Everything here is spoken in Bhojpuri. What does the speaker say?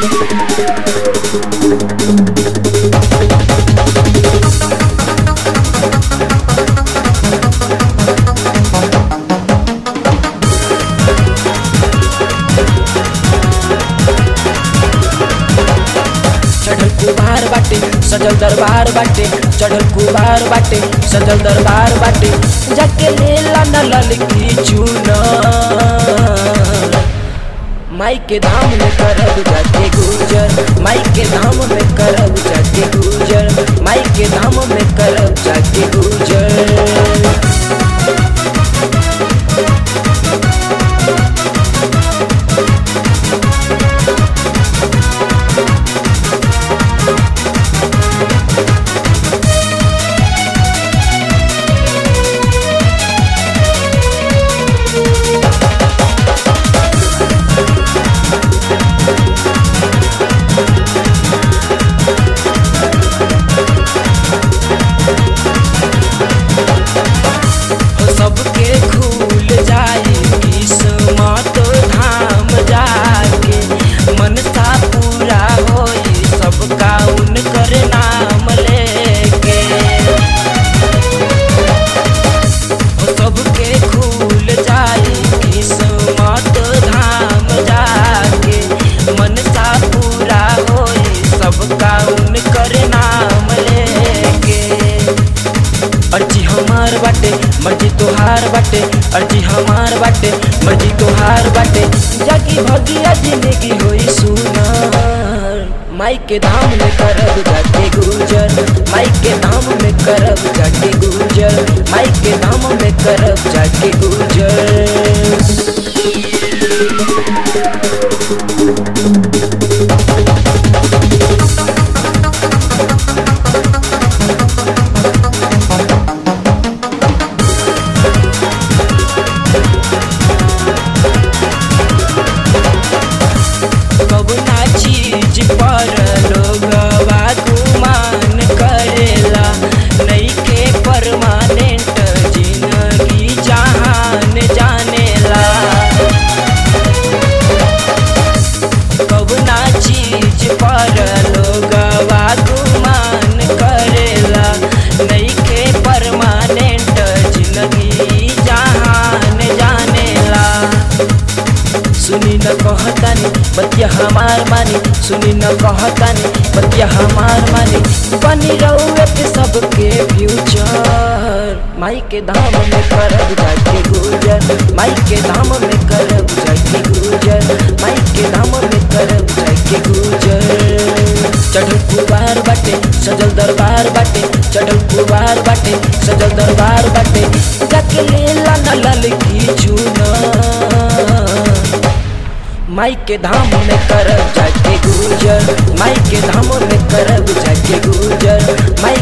चढ़ल कुबार बाटे सजल दरबार बाटे चढ़ल कुबार बाटे सजल दरबार बाटे जाके लेला न ललकी चूना माई के धाम में करब जाके गुजर माई के धाम में करब जाके गुजर माई के धाम में करब जाके गुजर सबके खुल जाई किस्मत धाम जाके मनसा पूरा होई सबका उनकर नाम लेके सबके खुल जाई किस्मत धाम जाके मनसा पूरा होई सबका उनकर नाम लेके अर्जी हमार बाटे मर्जी तोहार बाटे अर्जी हमार बाटे मर्जी तोहार बाटे जागी भगिया जिंदगी होई सुनार माई के धाम में करब जाके गुजर माई के धाम में करब जाके गुजर माई के धाम में करब जाके गुजर कबना चीज पर लोगवा गुमान करेला नईखे परमानेंट जिंदगी जहान जानेला कबना चीज पर लोगवा गुमान करेला नईखे परमानेंट जिंदगी जहान जानेला सुनी न कहतानी बतिया हमार मानी सुनी न कहतानी बतिया हमार मानी बनी रहुए पे सबके फ्यूचर माई के धाम में करब जाके गुजर माई के धाम में करब जाके गुजर माई के धाम में करब जाके गुजर चढ़ल कुबार बाटे सजल दरबार बाटे चढ़ल कुबार बाटे सजल दरबार बाटे जाके लेला न ललकी चूना माई के धाम में करब जाके गुजर माई के धाम में करब जाके गुजर माई